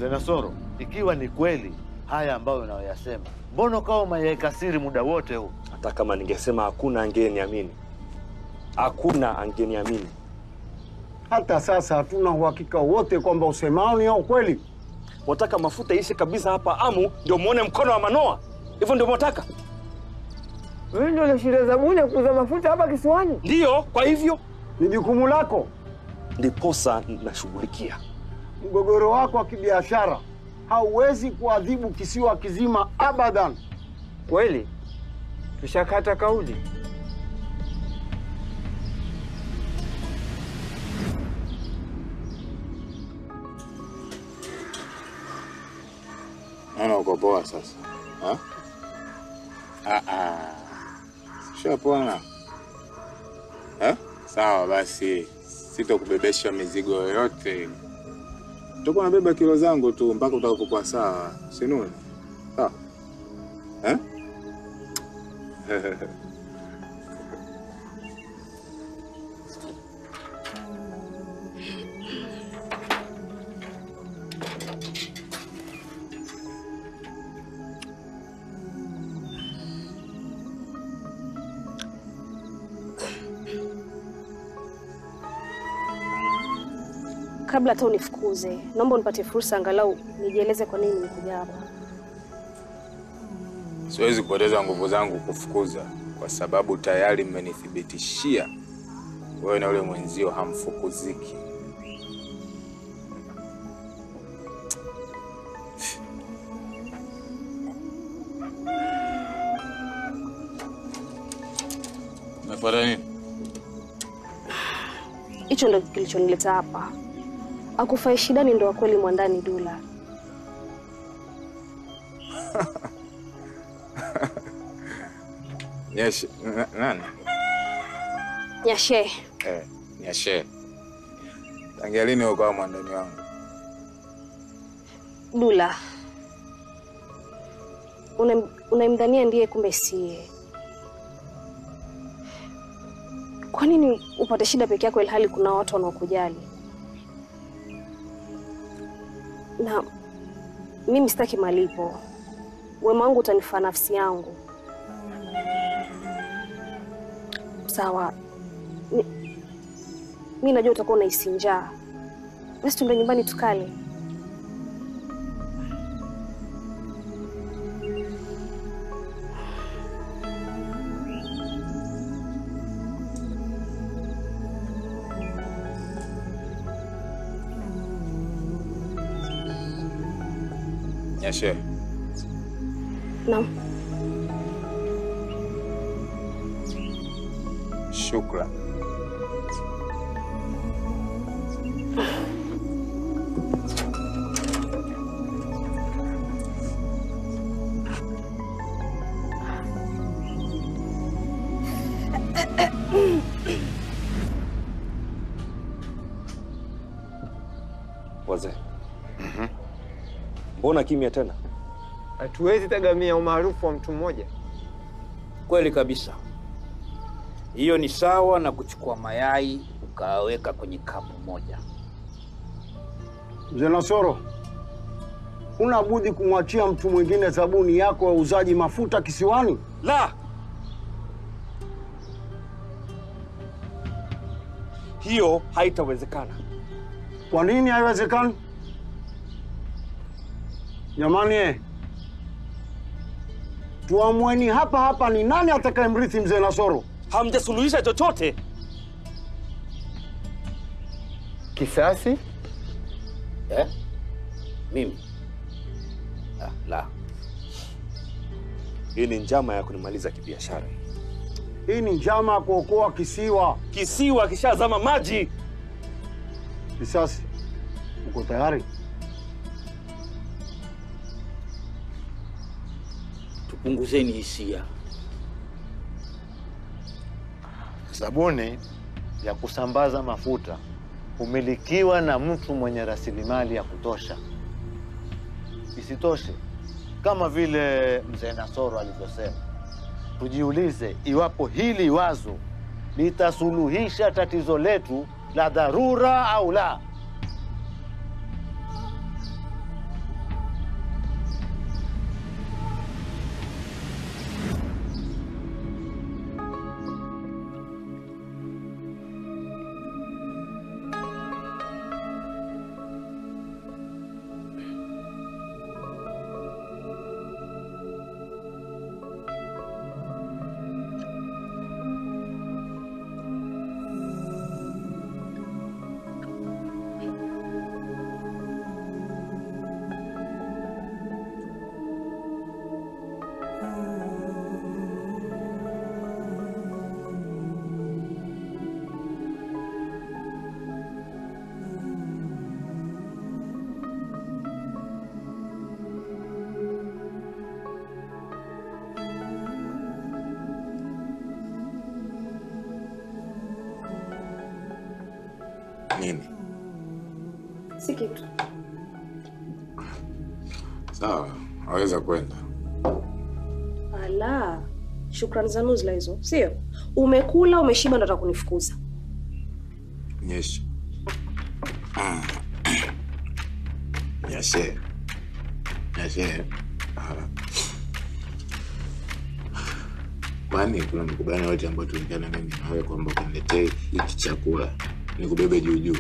Mzee Nasoro, ikiwa ni kweli haya ambayo unayoyasema, mbona ukawa umeyaweka siri muda wote huu? Hata kama ningesema hakuna angeniamini, hakuna angeniamini. Hata sasa hatuna uhakika wote kwamba usemao ni ya ukweli. Mwataka mafuta ishe kabisa hapa Amu ndio muone mkono wa Manoa? Hivyo ndio mwataka? Wewe ndio unashinda zabuni ya kuuza mafuta hapa kisiwani? Ndiyo, kwa hivyo Ni jukumu lako. ndiposa nashughulikia. Mgogoro wako wa kibiashara hauwezi kuadhibu kisiwa kizima abadan. Kweli tushakata kauli. Naona uko poa sasa. Ha? Ah ah. Shapona. Eh? Sawa basi. Sitokubebesha mizigo yoyote. Utakuwa nabeba kilo zangu tu mpaka utakapokuwa sawa. Sinuni. Sawa. Eh? Kabla hata unifukuze, naomba unipatie fursa angalau nijieleze kwa nini nimekuja hapa. Siwezi kupoteza nguvu zangu kufukuza kwa sababu tayari mmenithibitishia wewe na yule mwenzio hamfukuziki. Umefuata nini? Hicho ndo kilichonileta hapa. Akufai shidani ndo wa kweli mwandani Dula. Nyeshe, na- nani? Nyashe, Eh, Nyeshe. Tangia lini ukawa mwandani wangu? Dula. Unam- Unamdhania ndiye kumbe siye. Kwa nini upate shida peke yako ilhali kuna watu wanaokujali? Na mimi sitaki malipo. Wema wangu utanifaa nafsi yangu. Sawa. Mi, mi najua utakuwa unahisi njaa. Basi tuende nyumbani tukale. Nyeshe. Naam. Shukran. Wazee, mbona kimya tena? Hatuwezi tegemea umaarufu wa mtu mmoja. Kweli kabisa, hiyo ni sawa na kuchukua mayai ukaweka kwenye kapu moja. Mzee Nasoro, huna budi kumwachia mtu mwingine zabuni yako ya uuzaji mafuta kisiwani. La, hiyo haitawezekana. Kwa nini haiwezekani? Jamani, eh, tuamueni hapa hapa ni nani atakayemrithi mzee Nasoro. Hamjasuluhisha chochote. Kisasi? Eh? Mimi? Ah, la. Hii ni njama ya kunimaliza kibiashara. Hii ni njama ya kuokoa kisiwa. Kisiwa kishazama maji. Kisasi, uko tayari? Tupunguzeni hisia. Sabuni ya kusambaza mafuta humilikiwa na mtu mwenye rasilimali ya kutosha. Isitoshe, kama vile mzee Nasoro alivyosema, tujiulize iwapo hili wazo litasuluhisha tatizo letu la dharura au la. Nini? Si kitu. Sawa, waweza kwenda. Ala, shukrani za nuzla hizo, sio? Umekula, umeshiba, ndo kunifukuza. Nyesha. Ah. Nyeshe. Nyeshe. Ah. Kwani kuna makubaliano yote ambayo tulikana mimi na wewe kwamba ukaniletee hiki chakula nikubebe juu juu?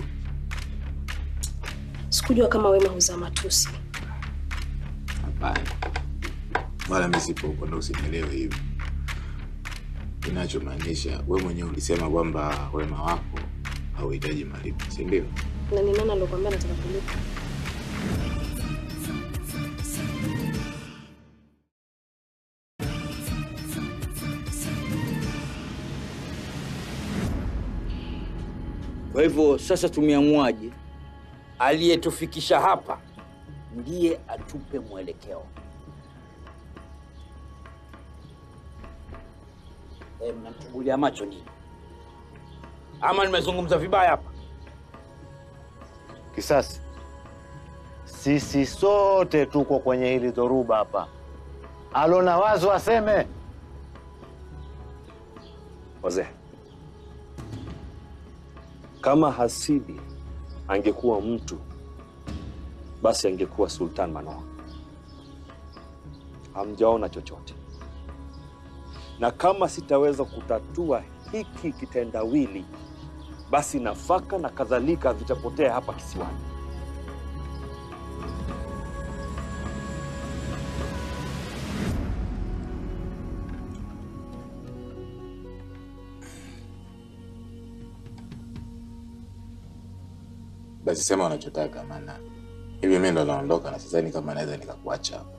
Sikujua kama wema huzaa matusi. Hapana, wala mimi sipo huko, ndo usinielewe hivi. Kinachomaanisha wewe mwenyewe ulisema kwamba wema wako hauhitaji malipo, si ndio? Na ni nani alikwambia nataka kulipa? Kwa hivyo sasa tumeamuaje? Aliyetufikisha hapa ndiye atupe mwelekeo. E, mnamchungulia macho nini? Ama nimezungumza vibaya hapa? Kisasi, sisi sote tuko kwenye hili dhoruba hapa. Alona wazo aseme. Wazee, kama Hasidi angekuwa mtu, basi angekuwa Sultan Manoa. Hamjaona chochote, na kama sitaweza kutatua hiki kitendawili, basi nafaka na kadhalika vitapotea hapa kisiwani. Basi sema unachotaka, maana hivi mimi ndo naondoka na sidhani kama naweza nikakuacha hapa.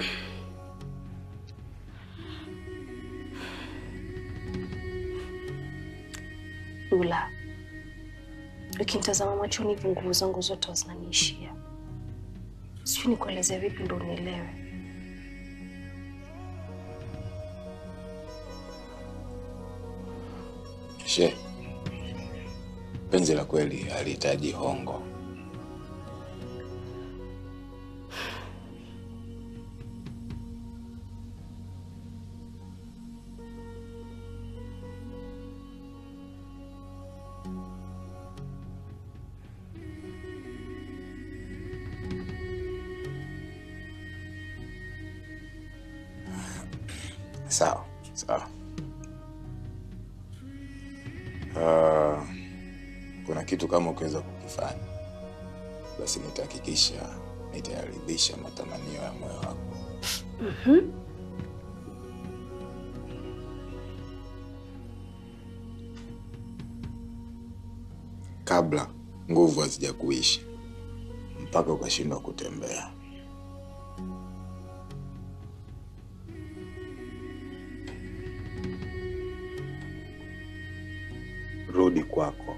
Dula, ukinitazama machoni hivi, nguvu zangu zote zinaniishia. Sijui nikuelezea vipi ndo unielewe. She, penzi la kweli halihitaji hongo. Sawa sawa. Ah, kuna kitu kama ukiweza kukifanya, basi nitahakikisha nitayaridhisha matamanio ya moyo wako. kabla nguvu hazijakuisha mpaka ukashindwa kutembea. Rudi kwako.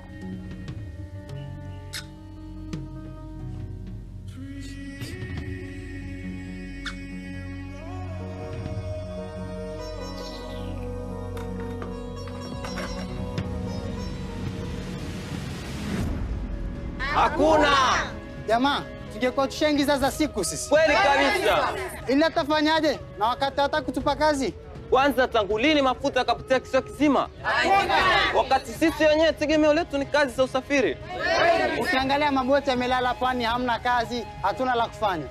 Hakuna Jamaa, tungekuwa tushaingiza za siku sisi, kweli kabisa. ila tafanyaje na wakati hata kutupa kazi? Kwanza, tangu lini mafuta yakapotea kisiwa kizima, wakati sisi wenyewe tegemeo letu ni kazi za usafiri? Ukiangalia maboti yamelala pwani, hamna kazi, hatuna la kufanya.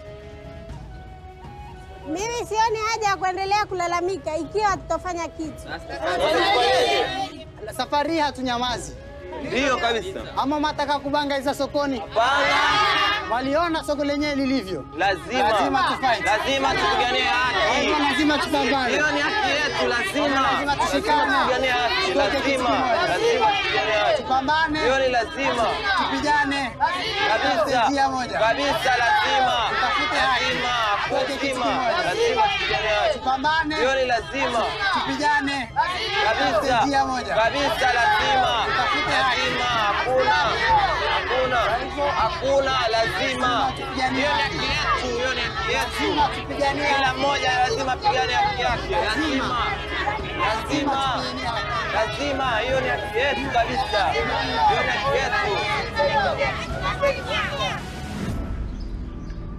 Mimi sioni haja ya kuendelea kulalamika ikiwa tutafanya kitu. Safari hii hatunyamazi. Ndiyo kabisa, Ama mataka kubangaiza sokoni? Waliona soko lenyewe lilivyo. lazima Lazima tufight. lazima tupiganie haki. Lazima- lazima tupambane. Hiyo ni haki yetu, lazima Lazima tushikane. tupiganie haki, Tuweke kitu lazima kimoja. lazima tupiganie haki. Tupambane. Hiyo ni lazima Tupigane. kabisa Njia moja. kabisa, lazima Tutafute haki. lazima Tuweke kitu lazima kimoja. lazima tupiganie haki. Tupambane. Hiyo ni lazima Tupigane. kabisa Njia moja. kabisa, lazima Tutafute haki. lazima, hakuna hakuna hakuna, lazima. Hiyo ni haki yetu, hiyo ni haki yetu. Lazima tupiganie haki. Kila mmoja lazima pigane haki yake, lazima lazima tupiganie haki. lazima, hiyo ni haki yetu kabisa, hiyo ni haki yetu.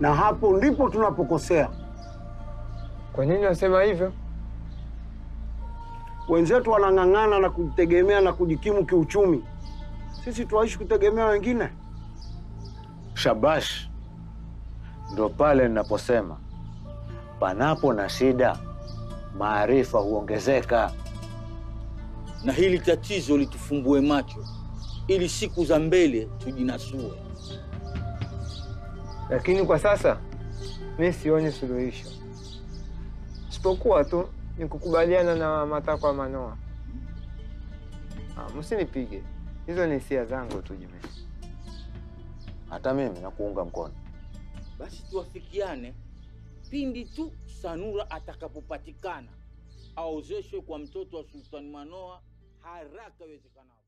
na hapo ndipo tunapokosea. Kwa nini unasema hivyo? Wenzetu wanang'ang'ana na kujitegemea na kujikimu kiuchumi, sisi tuwaishi kutegemea wengine. Shabash, ndo pale ninaposema panapo na shida, maarifa huongezeka. na hili tatizo litufumbue macho ili siku za mbele tujinasue. Lakini kwa sasa mi sioni suluhisho, isipokuwa tu ni kukubaliana na matakwa ya Manoa. Ah, msinipige, hizo ni hisia zangu tu Jimmy. Hata mimi nakuunga mkono. Basi tuwafikiane pindi tu Sanura atakapopatikana, aozeshwe kwa mtoto wa Sultani Manoa haraka iwezekanavyo.